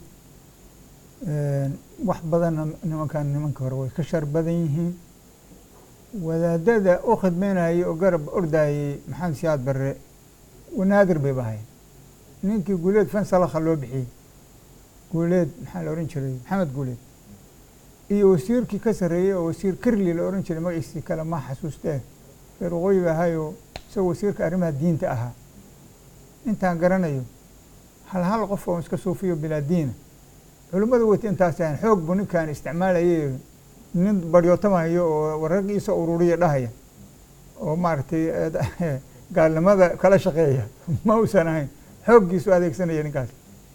S4: Een, wax badanna nimankan nimanka hore way ka shar badan yihiin wadaadada u khidmeynayay oo garab ordayay maxamed siyaad barre wanaadir bay bahayn ninkii guuleed fansalakha loo bixiyey guuleed maxaa la ohan jiray maxamed guuleed iyo wasiirkii ka sarreeyey oo wasiir kirli la ohan jiray magaciisii kale ma xasuustee reer waqooyiga ahayoo isagoo wasiirka arrimaha diinta ahaa intaan garanayo hal hal qof oo iska suufiyo bilaa diina culimmada weyta intaas ahayn xoog buu ninkan isticmaalayay nin baryootamahayo oo warargiisa ururiya dhahaya oo maaragtay eh, gaalnimada kala shaqeeya ma uusan ahayn xooggiisu adeegsanaya ninkaas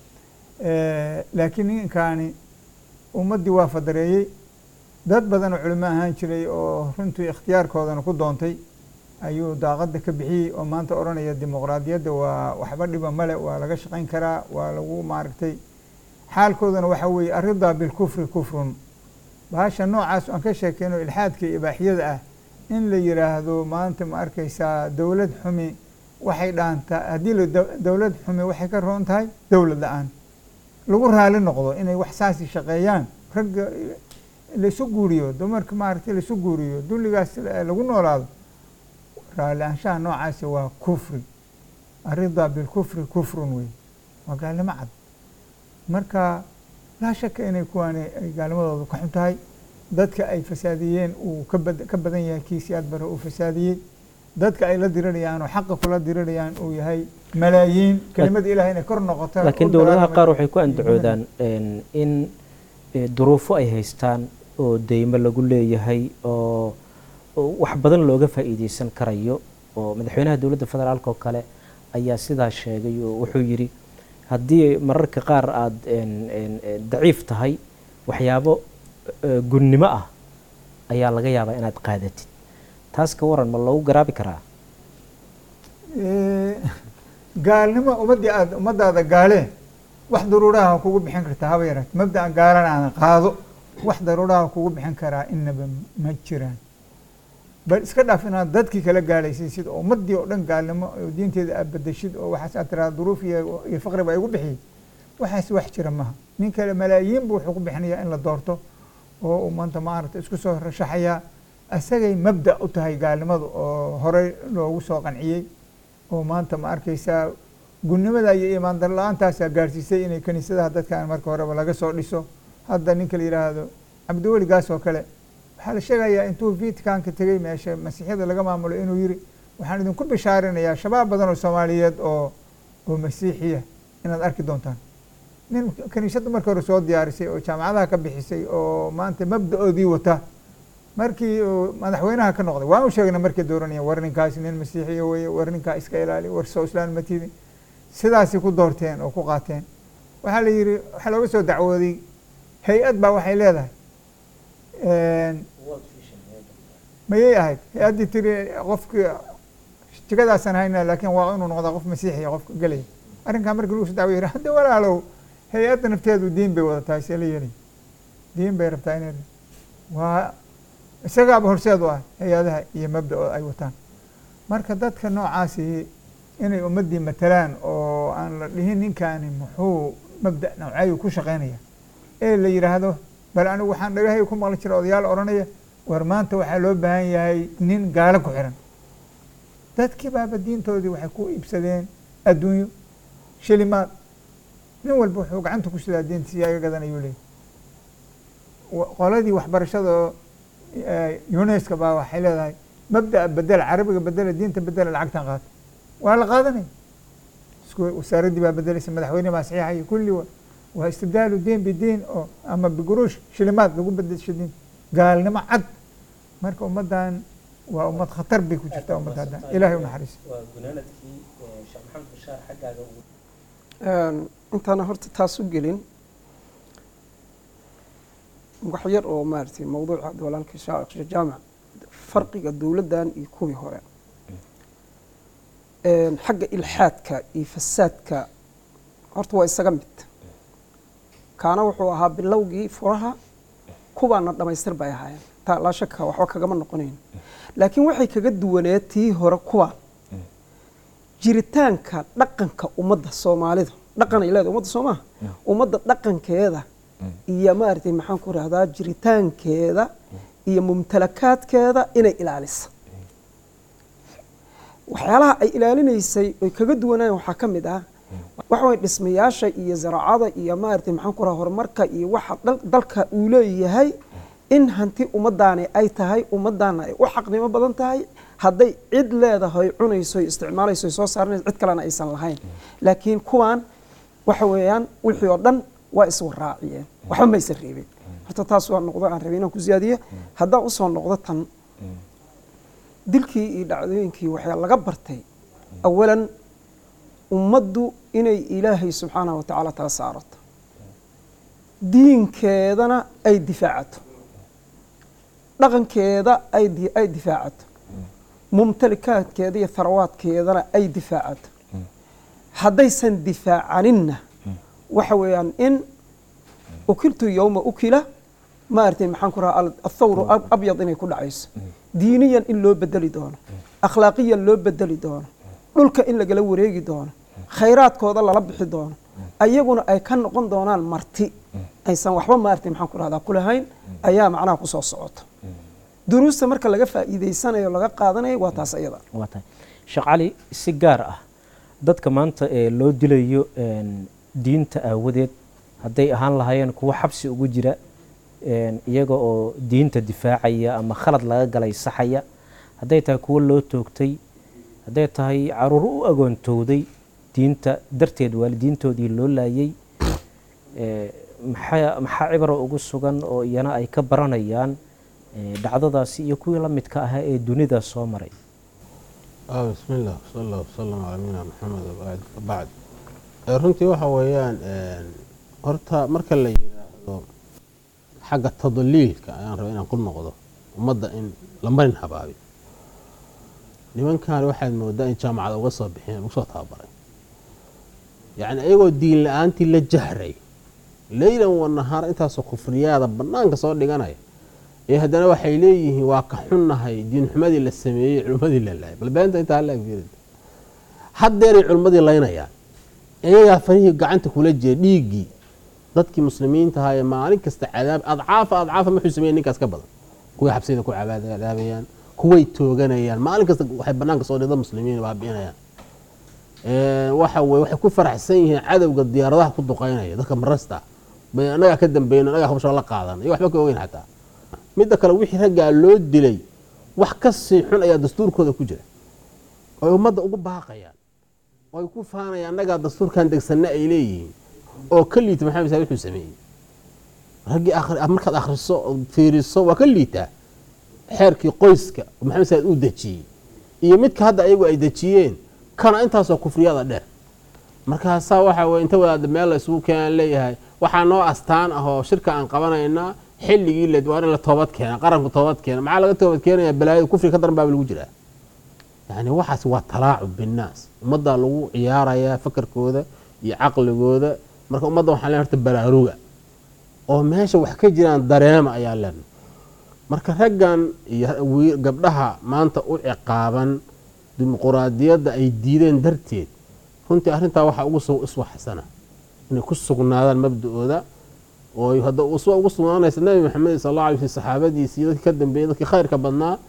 S4: Eh, laakiin ninkaani ummaddii waa fadareeyey dad badan oo culimo ahaan jiray oo runtii ikhtiyaarkoodana ku doontay ayuu daaqadda ka bixiyey oo maanta odhanaya dimuqraadiyadda waa waxba dhiba male waa laga shaqayn karaa waa lagu maaragtay xaalkoodana waxaa weeye aridaa bilkufri kufrun bahasha noocaas aan ka sheekeyno ilxaadka iyo ibaaxiyada ah in la yiraahdo maanta ma arkaysaa dowlad xumi waxay dhaantaa haddii la dow- dowlad xumi waxay ka roon tahay dowlad la-aan lagu raali noqdo inay wax saasi shaqeeyaan ragga laisu guuriyo dumarka maaragtay laisu guuriyo dulligaas la- lagu noolaado raali ahaanshaha noocaasi waa kufri aridaa bilkufri kufrun wey waa gaalnimo cad marka laa shaka inay kuwaani ay gaalnimadooda ka xun tahay dadka ay fasaadiyeen uu ka bad- ka badan yahay kii siyaad bare uu fasaadiyey dadka ay la dirirayaan oo xaqa kula dirirayaan uu yahay malaayiin kelimada ilahay inay kor noqoto
S3: laakiin
S4: u
S3: dowladaha
S4: dagaalamay-
S3: qaar waxay ku andacoodaan een, in eh, duruufo ay haystaan oo deymo lagu leeyahay oo oo wax badan looga faa'iideysan karayo oo madaxweynaha dowladda federaalka oo kale ayaa sidaa sheegay oo wuxuu yidhi haddii mararka qaar aada een, een, een, daciif tahay waxyaabo eh, gunnimo ah ayaa laga yaabaa inaad qaadatid taas ka waran ma loogu garaabi karaa
S4: Eh, gaalnimo ummadii aad ummadaada gaale wax daruuraha kugu bixin kartaa haba yaraat mabda'a gaalana aan qaado wax daruuraha kugu bixin karaa inaba ma jiraan bal iska dhaaf inaad dadkii kala gaalaysiisid oo ummadii oo dhan gaalnimo oo diinteeda aad bedeshid oo waxaas aad tiraa duruuf iyo iyo faqri baa igu bixiyey waxaas wax jira maha nin kale malaayiin buu wuxuu ku bixinayaa in la doorto oo uu maanta maaragta isku soo rashaxayaa asagay mabda u tahay gaalnimadu oo horey loogu soo qanciyey oo maanta ma arkaysaa gunnimada iyo iimaan dar la-aantaasaa gaarsiisay inay kiniisadaha dadkan marka horeba laga soo dhiso hadda ninka la yidhaahdo cabdiweligaas oo kale waxaa la sheegayaa intuu vaticanka tegey meesha masiixyada laga maamulo inuu yiri waxaan idinku bishaarinayaa shabaab badan oo soomaaliyeed oo oo masiixiya inaad arki doontaan nin kiniisadda marka hore soo diyaarisay oo jaamacadaha ka bixisay oo maanta mabda-oodii wata markii uu madaxweynaha ka noqday waan u sheegnay markay dooranaya war ninkaasi nin masiixiya weye war ninkaa iska ilaali war soo islaan ma tidin sidaasay ku doorteen oo ku qaateen waxaa la yidhi waxaa looga soo dacwooday hay-ad baa waxay leedahay mayay ahayd hay-addii tiri qofkii jigadaasaan hayna laakiin waa inuu noqdaa qof masiixiya qofka gelaya arrinkaa markii lagu soo dacwo yidhi hadda walaalow hay-adda nafteedu diin bay wadataa see la yeelay diin bay rabtaa inay waa isagaaba horseed u ah hay-adaha iyo mabda oo ay wataan marka dadka noocaasi inay ummaddii matalaan oo aan la dhihin ninkaani muxuu mabda nawcayu ku shaqeynaya ee la yidhaahdo bal anigu waxaan dhagahay ku maqli jira odayaal odhanaya war maanta waxaa loo baahan yahay nin gaalo ku xiran dadkii baaba diintoodii waxay ku iibsadeen adduunyo shilimaad nin walba wuxuu gacanta ku sidaa diintiisa iga gadanayuu leeyahy wa- qoladii waxbarashada oo uneska baa waxay leedahay mabda'a bedela carabiga bedela diinta bedela lacagtan qaata waa la qaadanaya isku wasaaraddii baa bedelaysa madaxweyne baa saxiixaya kulli wa waa istibdaalu diin bidiin oo ama biguruush shilimaad lagu bedesho diin gaalnimo cad marka ummaddan waa ummad khatar bay ku jirtaa ummadda hadda ilaahay u naxariisa
S3: waa gunaanadkii sheekh maxamed bashaar xaggaaga ugu
S5: Een, intaana horta taas u gelin wax yar oo maaragtay mawduuca hadda walaalkii sheekh jaamac farqiga dowladdan iyo kuwii hore Een, xagga ilxaadka iyo fasaadka horta waa isaga mid kaana wuxuu ahaa bilowgii furaha kuwaana dhammaystir bay ahaayeen taa laa shaka waxba kagama noqonayn laakiin waxay kaga duwaneed tii hore kuwaan jiritaanka dhaqanka ummadda soomaalida dhaqan ay leedahay ummadda soomaha ummadda dhaqankeeda iyo maaragtay maxaan ku rahdaa jiritaankeeda iyo mumtalakaadkeeda inay ilaalisa waxyaalaha ay ilaalinaysay oy kaga duwanayeen waxaa ka mid ah waxa way dhismayaasha iyo zaraacada iyo maaragtay maxaan ku rahaa horumarka iyo waxa dal- dalka uu leeyahay in hanti ummadaani ay tahay ummadaana ay u xaqnimo badan tahay hadday cid leedahay cunayso isticmaalayso soo saaranayso cid kalena aysan lahayn laakiin kuwan waxa weeyaan wixii oo dhan waa iswaraaciyeen waxba maysan reebin horta taas waa noqdo aan rabay inaan ku siyaadiyo haddaan usoo noqdo tan dilkii iyo dhacdooyinkii waxaa laga bartay awalan ummaddu inay ilaahay subxaanahu wa tacaala tala saarato diinkeedana ay difaacato dhaqankeeda ay di- ay difaacato mumtalikaadkeeda iyo tharawaadkeedana ay difaacato haddaysan difaacaninna waxa weeyaan in ukiltu yowma ukila maaragtay maxaan ku rahaa athawru ab- abyad inay ku dhacayso diiniyan in loo bedeli doono akhlaaqiyan loo bedeli doono dhulka in lagala wareegi doono khayraadkooda lala bixi doono ayaguna ay ka noqon doonaan marti aysan waxba maaragtay maxaan ku rahdaa kulahayn ayaa macnaha kusoo socota duruusta marka laga faa'iidaysanayo laga qaadanayo waa taas ayada
S3: waa tahay sheekh cali si gaar ah dadka maanta ee loo dilayo een, diinta aawadeed hadday ahaan lahaayeen kuwo xabsi ugu jira een, iyaga oo diinta difaacaya ama khalad laga galay saxaya hadday tahay kuwo loo toogtay hadday tahay caruur u agoontowday diinta darteed waalidiintoodii loo laayay ee, maxaa maxaa cibro ugu sugan oo iyana ay ka baranayaan ee, dhacdadaasi iyo kuwii la midka ahaa ee dunida soo maray
S6: ah bismi illah sal allah wasalam calaa nabiyina maxamed wabacd bacd Eh, runtii waxa weeyaan een, horta marka la yidhaahdo xagga tadliilka ayaan rabaa inaan ku noqdo ummadda in la marin habaabi nimankan waxaad moodaa in jaamacada uga soo bixeen uga soo tababaray yacni ayagoo diin la-aantii la jahray leylan wa nahaar intaasoo kufriyaada banaanka soo dhiganaya ee haddana waxay leeyihiin waa ka xunnahay diinxumadii la sameeyey culummadii la laayay bal beenta intaa hala agfirid haddeeray culummadii laynayaan iyagaa farihii gacanta kula jira dhiiggii dadkii muslimiinta ahaa ee maalin kasta cadaab adcaafa adcaafa muxuu sameeyey ninkaas ka badan kuway xabsiyada ku cadaabayaan kuway tooganayaan maalin kasta waxay banaanka soo dhida muslimiin baabi'inayaan Ee, waxa weye waxay ku faraxsan yihiin cadowga diyaaradaha ku duqeynaya dadka marasta bay anagaa ka dambeyn anagaa hawsha la qaadan iyo waxba ka ogeyn xataa midda kale wixii raggaa loo dilay wax ka sii xun ayaa dastuurkooda ku jira oo ay ummadda ugu baaqayaan oo ay ku faanayaan annagaa dastuurkan degsanna ay leeyihiin oo ka liita maxamed saad wuxuu sameeyey raggii akhri- markaad akhriso oo fiiriso waa ka liitaa xeerkii qoyska oo maxamed saad uu dejiyey iyo midka hadda ayagu ay dejiyeen kana intaasoo kufriyada dheer markaasaa waxa weye inta wadaada meel la isugu keenaan leeyahay waxaa noo astaan ah oo shirka aan qabanaynaa xilligii la waa in la toobad keena qaranku toobad keena maxaa laga toobad keenaya balaayada kufriga ka daran baaba lagu jiraa yani waxaas waa talaacub binnaas ummaddaa lagu ciyaarayaa fakarkooda iyo caqligooda marka ummadda waxaan leen horta baraaruga oo meesha wax ka jiraan dareema ayaa leen marka raggan iyo wi- gabdhaha maanta u ciqaaban dimuquraadiyadda ay diideen darteed runtii arrintaa waxaa ugu su- iswaxsana inay ku sugnaadaan mabda-ooda oo ay hadda uswa ugu sugnaanaysa nabi maxamed sal alla alay sl saxaabadiisi iyo dadkii ka dambeeyey dadkii khayrka badnaa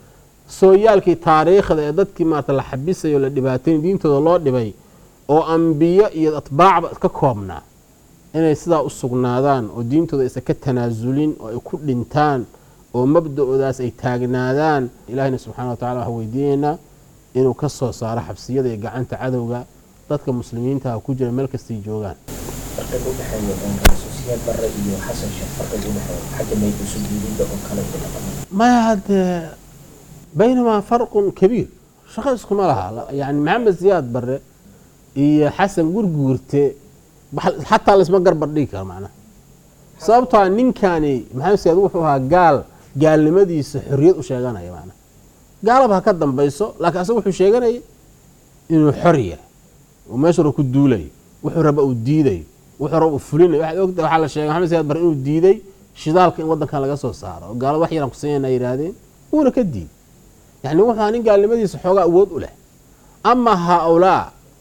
S6: sooyaalkii taariikhda ee dadkii maarata la xabisayo la dhibaatayn diintooda loo dhibay oo ambiyo iyo atbaacba ka koobnaa inay sidaa u sugnaadaan oo diintooda aysan ka tanaasulin oo ay ku dhintaan oo mabda-oodaas ay taagnaadaan ilahina subxana wa tacala waxaan weydiinaynaa inuu ka soo saaro xabsiyada iyo gacanta cadowga dadka muslimiintaha ku jira meel kastay joogaan
S3: farqiga udhexeeya sosiyaad bare iyo xasan sheekh farqiga udhexeeya xagga maydu sujuudida oo kale iyo dhaqamada
S6: maya haddee baynamaa farqun kabiir shaqo iskuma laha yani maxamed siyaad bare iyo xasan gurguurte xataa laisma garbar dhigi karo macnaha sababtoa ninkani maxamed siyaad wuxuu ahaa gaal gaalnimadiisa xorriyad u sheeganaya macnaha gaalaba ha ka dambayso laakiin asaga wuxuu sheeganaya inuu xor yahay oo meeshu ra ku duulayo wuxuu raba uu diidayo wuxuu raba uu fulinayo waxaad ogta waxaa la sheegay maxamed siyaad bare inuu diiday shidaalka in waddankan laga soo saaro oo gaalada wax yaraan kusiinayna yidhaahdeen wuuna ka diiday yani wuxuu ahaa nin gaalnimadiisa xoogaa awood u leh ama haa-ulaa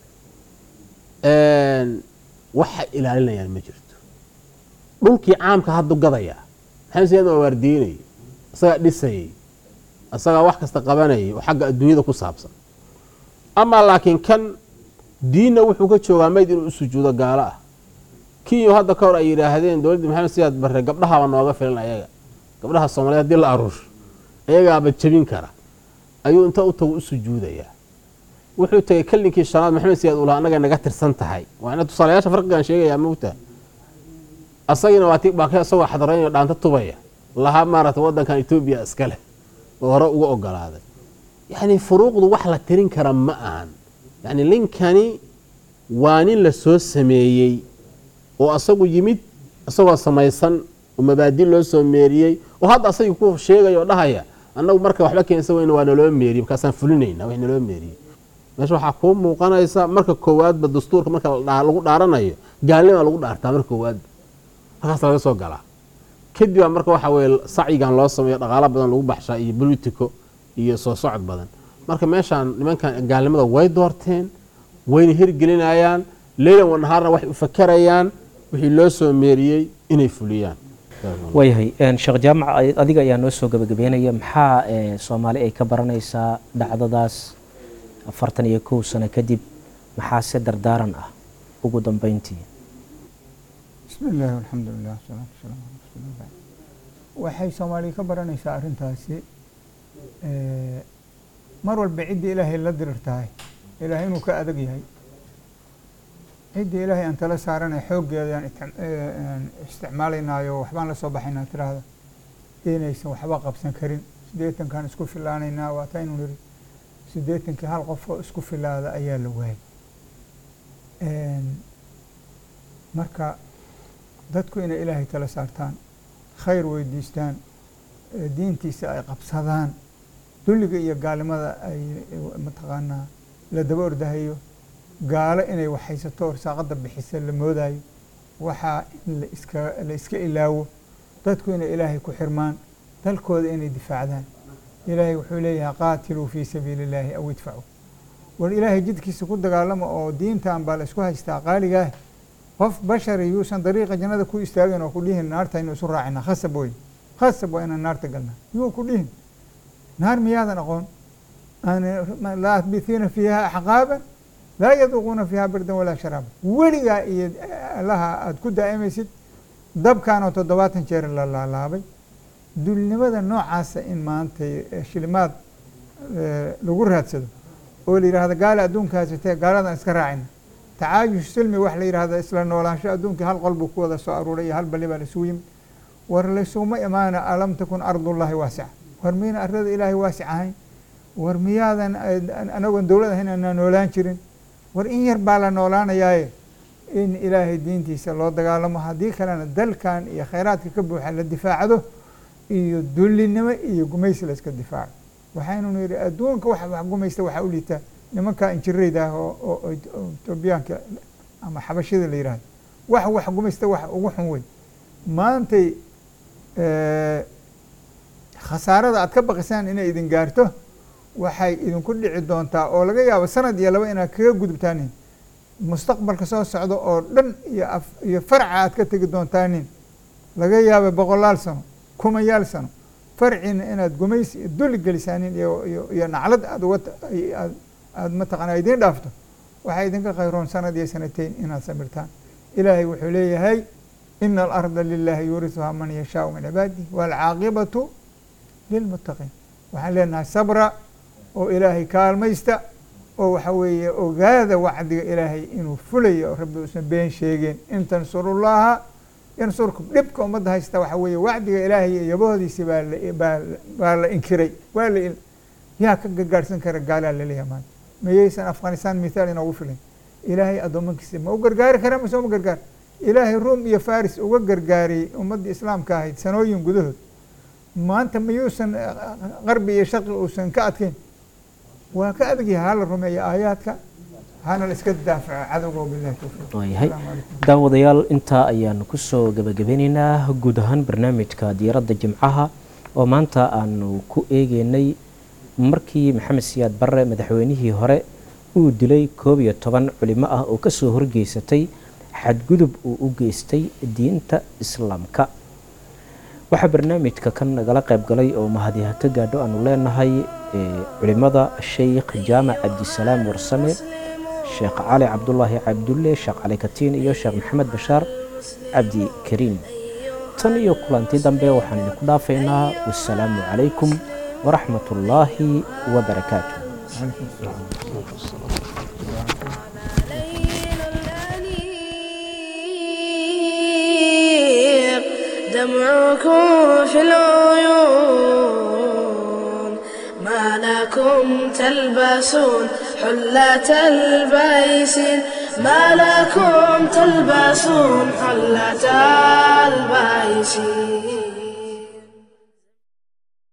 S6: waxay ilaalinayaan ma jirto dhulkii caamka haddu gadayaa maxamed siyaad waa waardiinayay isagaa dhisayay isagaa wax kasta qabanayay oo xagga adduunyada ku saabsan amaa laakiin kan diinna wuxuu ka joogaa mayd inuu u sujuudo gaalo ah kiyo hadda ka hor ay yidhaahdeen dowladdii maxamed siyaad barre gabdhahaaba nooga filan ayaga gabdhaha soomaliya hadii la aruusho ayagaaba jebin kara ayuu inta u tago u sujuudayaa wuxuu tegay kalinkii shanaad maxamed siyaad uu lahaa annaga naga tirsan tahay waana tusaalayaasha farqigan sheegayaa mugta asagina waa ti baaka isagoo xadaraynayo dhaanta tubaya lahaa maarata waddankan etoobiya iska leh oo hore uga ogolaaday yacni furuuqdu wax la tirin kara ma ahan yacni ninkani waa nin la soo sameeyey oo asagu yimid isagoo samaysan oo mabaadi loo soo meeriyey oo hadda asagii ku sheegaya oo dhahaya annagu marka waxba keensa weyna waa naloo meeriyey markaasaan fulinayna wax naloo meeriyey meesha waxaa kuu muuqanaysa marka koowaadba dastuurka marka lagu dhaaranayo gaalnima lagu dhaartaa marka koowaadba markaas laga soo galaa kadib baa marka waxa weye sacyigan loo sameeyo dhaqaalo badan lagu baxshaa iyo bolitico iyo soo socod badan marka meeshaan nimankan gaalnimada way doorteen wayna hirgelinayaan leylan wanahaarna waxay u fakarayaan wixii loo soo meeriyey inay fuliyaan
S3: waayahay sheekh jaamac adiga ayaa noo soo gabagabeynaya maxaa soomaali ay ka baranaysaa dhacdadaas afartan iyo kow sano kadib maxaa se dardaaran ah ugu dambeyntii
S4: bismi illaahi alxamdu lilah wasalaatu wasalaamu ala rasuulillah waxay soomaaliya ka baranaysaa arrintaasi mar walba ciddii ilaahay la dirir tahay ilaahay inuu ka adag yahay ciddii ilaahay aan tala saaranay xooggeedaan isticmaalaynaayo waxbaan la soo baxaynaa tiraahda inaysan waxba qabsan karin siddeetankaan isku filaanaynaa waataynu niri siddeetankii hal qof oo isku filaada ayaa la waayay marka dadku inay ilaahay tala saartaan khayr weydiistaan diintiisa ay qabsadaan dulliga iyo gaalnimada ay mataqaanaa la daba ordahayo gaalo inay waxhaysato orsaaqada bixisa la moodayo waxaa in laiska la iska ilaawo dadku inay ilaahay ku xirmaan dalkooda inay difaacdaan ilaahay wuxuu leeyahay qaatiluu fii sabiili illaahi aw idfacuu war ilaahay jidkiisa ku dagaalama oo diintan baa la isku haystaa qaaligaah qof bashari yuusan dariiqa jannada ku istaagin oo ku dhihin naartaynu isu raacina khasab wey khasab waa inaan naarta galnaa yuu ku dhihin naar miyaadan aqoon laa ahbitiina fiiha axqaaban laa yaduuquuna fiiha bardan walaa sharaaba weligaa iyo allaha aada ku daa'imaysid dabkaanoo toddobaatan jeer la laalaabay dulnimada noocaasa in maanta shilimaad lagu raadsado oo la yidhahdo gaala adduunka haysatee gaaladan iska raacina tacaayush silmi wax la yidhahda isla noolaansho adduunka hal qol buu ku wada soo aruuray iyo hal balli baa laisugu yimid war laysuma imaana alam takun ardullahi waasica war miyna arlada ilaahay waasic ahayn war miyaadan anagoon dowlad ahayn aanaa noolaan jirin war in yar baa la noolaanayaaye in ilaahay diintiisa loo dagaalamo haddii kalena dalkan iyo khayraadka ka buuxa la difaacdo iyo dullinimo iyo gumaysi la iska difaaco waxaynu yidhi adduunka wax wax gumaysta waxaa u liitaa nimanka injirayda ah oo etoobiyaanka ama xabashida la yidhahdo wax wax gumaysta wax ugu xun wey maantay khasaarada aad ka baqisaan inay idin gaarto waxay idinku dhici doontaa oo laga yaabo sanad iyo laba inaad kaga gudubtaanin mustaqbalka soo socda oo dhan iyo af iyo farca aad ka tegi doontaanin laga yaaba boqolaal sano kumayaal sano farciina inaad gumaysi iyo duli gelisaanin iyo iyo iyo naclad aad uga aad aad mataqaana idiin dhaafto waxaa idinka khayroon sanad iyo sanateyn inaad samirtaan ilaahay wuxuu leeyahay ina alarda lilahi yuurisuhaa man yashaau min cibaadihi waalcaaqibatu lilmuttaqiin waxaan leenahay sabra oo ilaahay kaalmaysta oo waxa weeye ogaada wacdiga ilaahay inuu fulayo oo rabbi uusan been sheegeen in tansurullaha yansurkum dhibka ummadda haysta waxa weeye wacdiga ilaahay iyo yabahoodiisi baa la baa baa la inkiray waa la yaa ka gargaarsan kara gaalaa laleeyahay maanta mayaysan afghanistan mithaal inoogu filan ilaahay addoomankiisa ma u gargaari kara mise uma gargaar ilaahay ruum iyo faris uga gargaariyey ummaddii islaamka ahayd sanooyin gudahood maanta mayuusan qarbi iyo shaqi uusan ka adkeyn waa ka adagyahay hala rumeeya aayaadka hana la iska daafaco cadowga wabillahi towfiiq
S3: waayahay
S4: Asalaamu calaykum.
S3: daawadayaal intaa ayaanu kusoo gabagabeyneynaa guud ahaan barnaamijka diiradda jimcaha oo maanta aanu ku eegeynay markii maxamed siyaad barre madaxweynihii hore uu dilay koob iyo toban culimo ah oo kasoo horgeysatay xadgudub uu u geystay diinta islaamka waxaa barnaamijka kan nagala qayb galay oo mahadiha ka gaadho aanu leenahay ee, culimada sheikh jaamac cabdisalaam warsame sheekh cali cabdulaahi cabdulle sheekh cali katiin iyo sheekh maxamed bashaar cabdi kariim tan iyo kulanti dambe waxaan idinku dhaafaynaa wasalaamu calaykum waraxmat ullaahi wabarakaatu
S2: الليل دمعكم في العيون ما لكم تلبسون حلة البيس ما لكم تلبسون حلة البيس